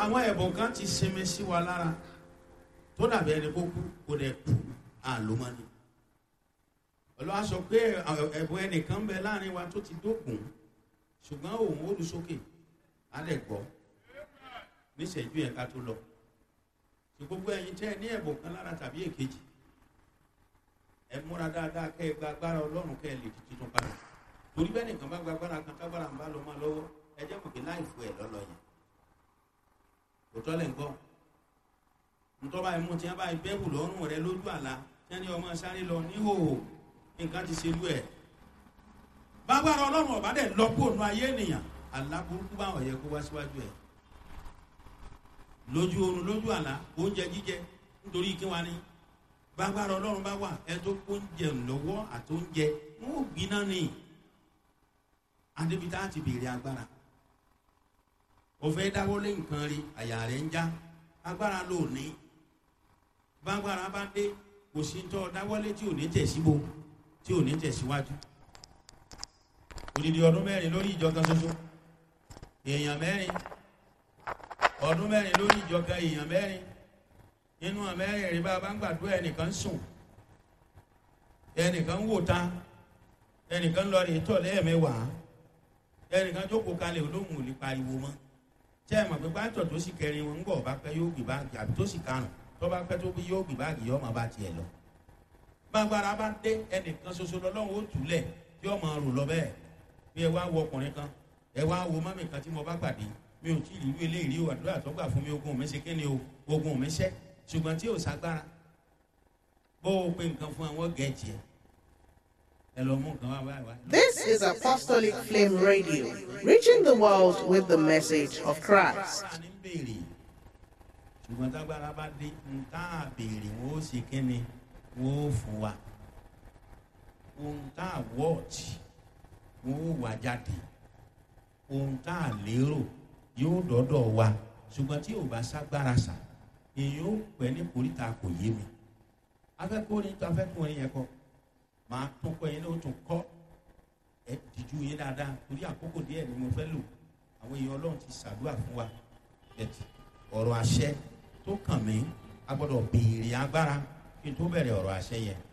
àwọn ẹ̀bùn kan ti sinmi sí wa lára tó dàbí ẹni kó kú kó dẹ̀ kú àlómọ́ni olúwa sọ pé ẹ̀bùn ẹnìkan bẹ láàrin wa tó ti dókun ṣùgbọ́n òun ó lu sókè á lẹ̀ gbọ́ níṣẹ́jú yẹn ká tó lọ tí gbogbo ẹ̀yin tẹ́ ẹ ní ẹ̀bùn kan lára tàbí èkejì ẹ múra dáadáa kẹ́ ẹ gba agbára ọlọ́run kẹ́ ẹ lè di titun padà torí bẹ́ẹ̀ nìkan bá gba agbára kan tágbára ń bá lọ máa lọ́wọ́ ẹ jẹ́ mọ̀ pé láì fún ẹ lọ́lọ́ yẹn òtọ́ lẹ̀ ń gbọ́ ntọ́ba ẹ̀mú tí wọ́n bá bẹ́ẹ̀bù lọ́rùn rẹ lójú àlá tí wọ́n ní ọmọ sáré lọ níhòòhò nǹkan ti ṣe lú ẹ̀ bágbára ọlọ́run ọ̀bá dẹ̀ lọ́pọ̀ ònú ayé ènìyàn àlá burúkú báwọn yẹ kó wá síwájú ẹ̀ lójú oorun lójú àlá oúnjẹ jíjẹ nítorí kí wọ́n ní bágbára ọlọ́run bá wà ẹ tó oúnjẹ lọ́wọ́ àti oúnjẹ wọn ò gbiná ni adébítà ti béèrè agbára òfẹ́ dáwọ́lé nǹkan rí àyà rẹ̀ ń já agbára ló ní bágbára bá dé kò sí tọ́ dáwọ́lé tí ò ní tẹ̀síbo tí ò ní tẹ̀síwájú odidi ọdún mẹ́rin lórí ìjọ kan ṣoṣo èèyàn mẹ́rin ọdún mẹ́rin lórí ìjọ kan èèyàn mẹ́rin nínú àmẹ́rin rí bá a bá ń gbàdúrà ẹnìkan sùn ẹnìkan wò ta ẹnìkan lọ rí tọ̀ lẹ́ẹ̀mẹ́wàá ẹnìkan jókòó kalẹ̀ olóhùn ò lè pariwo mọ́ tẹ́ ẹ̀ mọ̀ pé pátọ̀ tó sì kẹrin wọn ń bọ̀ bá pẹ́ yóò gbé báàgì àbí tó sì karùn tó bá pẹ́ tó bí yóò gbé báàgì yóò máa bá tiẹ̀ lọ. gbàgbára bá dé ẹnìkan ṣoṣo lọ́lọ́run ó túlẹ̀ tí ó máa rò lọ bẹ́ẹ̀ bí ẹ wá wo ọkùnrin kan ẹ wá wo mọ́mì kan tí mo bá pàdé mi ò tí ì rí eléyìí o àdúrà tó gbà fún mi ogun mi ṣe kí ni o ogun mi ṣẹ́ ṣùgbọ́n tí ò ságbára bó o pe nǹkan fún àwọn gẹ̀ẹ́jì ẹ̀ ẹ lọ mú nǹkan wá wá wá. This is Apostolic Flame Radio, reaching the world with the message of Christ. Agbára ní béèrè ṣùgbọ́n tágbára bá dé ń tá a béèrè wọ́n ó ṣe kí ni wọ́n ó fún wa ohun tá a wọ́ọ̀tì wọ́n ó wà jáde ohun tá a lérò yóò dọ́dọ̀ wa ṣùgbọ́n tí ò bá ságbára sà èyí ó pẹ́ ní koríta kò yé mi afẹ́kùnrin tó afẹ́kùnrin yẹn kọ́ máa tún kọ́ yẹn ní o tún kọ́ ẹ dìjú yín dáadáa torí àkókò díẹ̀ ni mo fẹ́ lò àwọn èèyàn ọlọ́run ti ṣàdúrà fún wa ẹ̀tì ọ̀rọ̀ àṣẹ tó kàn mí a gbọ́dọ̀ béèrè agbára kí n tó bẹ̀rẹ̀ ọ̀rọ̀ àṣẹ yẹn